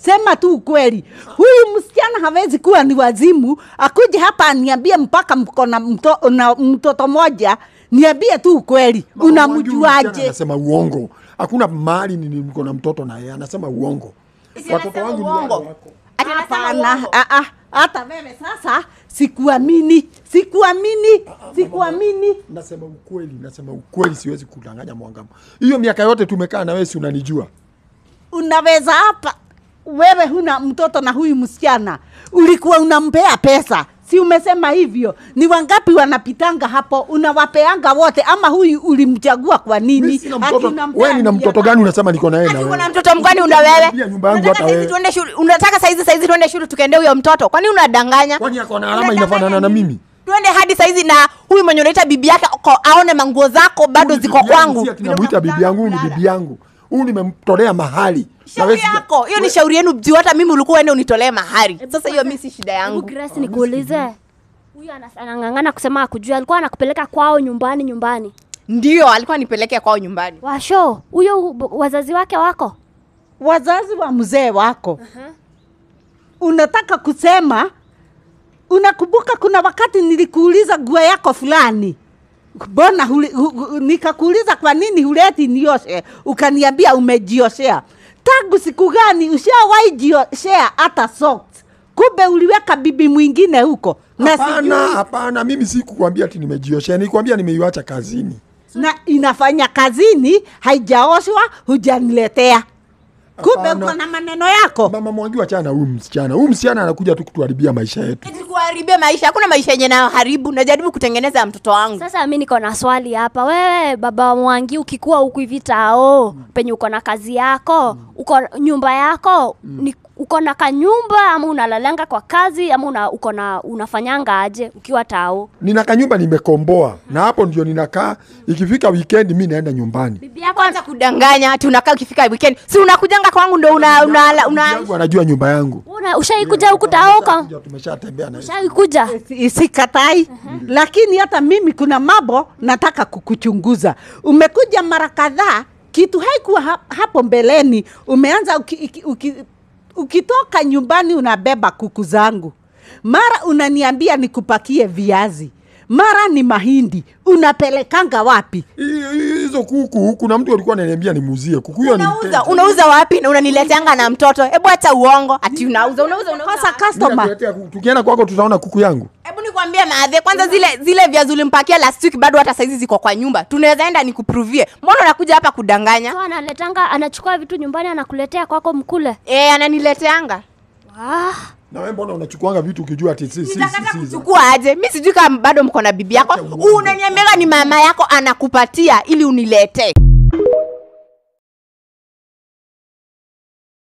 sema tu ukweli. Huyu msichana hawezi kuwa ni wazimu, akuje hapa aniambie mpaka mko na mto, na mtoto moja, niambie tu ukweli. Mama Mwangi, huyu msichana Unamjuaje? Anasema uongo. Hakuna mahali ni- niko na mtoto na yeye anasema uongo. Watoto wangu ni wale uongo. wako. Ati anasema Hapana, uongo. ah, ah, hata wewe sasa sikuamini, sikuamini, sikuamini. Nasema ukweli, nasema ukweli, siwezi kudanganya Mwangama. Hiyo miaka yote tumekaa na wewe, si unanijua. Unaweza hapa wewe huna mtoto na huyu msichana ulikuwa unampea pesa, si umesema hivyo? Ni wangapi wanapitanga hapo, unawapeanga wote, ama huyu ulimchagua kwa Mimi nini? sina Ati mtoto. unampea Wewe nina mia mtoto gani unasema niko na yeye na Ati uko na wewe? mtoto mgani una wewe? Pia nyumba yangu Unataka hata saizi wewe. tuende shule. Unataka saizi saizi tuende shule tukaende huyo mtoto. Kwani unadanganya? Kwani ako na alama Unadanganya inafanana na nini? mimi? Tuende hadi saizi na huyu mwenye unaita bibi yake ako- aone manguo zako bado Huyu ziko bibi yangu, kwangu. Si ati namuita bibi yangu, huyu ni bibi yangu. Huyu nimemtolea mahali. Na wewe Shauri sija- yako. Hiyo ni shauri yenu juu hata mimi ulikuwa uende unitolee mahari. Sasa hiyo mimi si shida Hebu yangu. Grace nikuulize. Huyu anas- anang'ang'ana kusema akujua, alikuwa anakupeleka kwao nyumbani nyumbani. Ndio alikuwa nipeleke kwao nyumbani. Washo, huyo b- wazazi wake wako? wazazi wa mzee wako unataka kusema unakumbuka kuna wakati nilikuuliza nguo yako fulani mbona huli- hu- hu- nikakuuliza kwa nini huleti nioshe ukaniambia umejioshea tangu siku gani ushawahi jioshea hata socks kumbe uliweka bibi mwingine huko na Hapana, sijui hapana, mimi sikukwambia ati nimejioshea, nilikwambia nimeiacha kazini. na inafanya kazini haijaoshwa hujaniletea kumbe Hapana. uko na maneno yako Mama Mwangi, wachana na huyu msichana. Huyu msichana anakuja tu kutuharibia maisha yetu. Eti kuharibia maisha. Hakuna maisha yenye nayoharibu. Najaribu kutengeneza ya mtoto wangu. Sasa mi niko na swali hapa. Wewe baba wa Mwangi, ukikuwa huku hivi tao penye uko na kazi yako, uko nyumba yako, ni uko na kanyumba ama unalalanga kwa kazi ama una, uko na unafanyanga aje ukiwa tao? Nina kanyumba nimekomboa, na hapo ndio ninakaa. Ikifika weekend mi naenda nyumbani. Bibi yako Kwanza kudanganya ati unakaa ukifika weekend. Si unakujanga kwangu ndo una una, una, Bibi yangu anajua nyumba yangu. una, ushaikuja huku tao ka Ndio Tumeshatembea na yeye. ushaikuja Si- sikatai lakini hata mimi kuna mambo nataka kukuchunguza umekuja mara kadhaa kitu haikuwa ha, hapo mbeleni umeanza uki, uki, uki, ukitoka nyumbani unabeba kuku zangu mara unaniambia nikupakie viazi mara ni mahindi unapelekanga wapi Hi- hi- Hizo kuku, kuna mtu alikuwa ananiambia nimuuzie kuku. Hiyo ni unauza mteja. unauza wapi na unanileteanga na mtoto? Hebu acha uongo. Ati unauza unauza unauza. kosa Mimi customer nakuletea kuku. Tukienda kwako tutaona kuku yangu. Hebu nikwambie maadhe, kwanza zile zile viazi ulimpakia last week bado hata saizi ziko kwa nyumba. Tunaweza enda nikupruvie. Mbona unakuja hapa kudanganya? so analetanga anachukua vitu nyumbani anakuletea kwako mkule Eh, ananileteanga. ah. Na wewe mbona unachukuanga vitu ukijua ati si si si Nitakata si. kuchukua aje? Mi sijui kama bado mko na bibi yako. Acha uongo. Unaniambia ni mama yako anakupatia ili uniletee.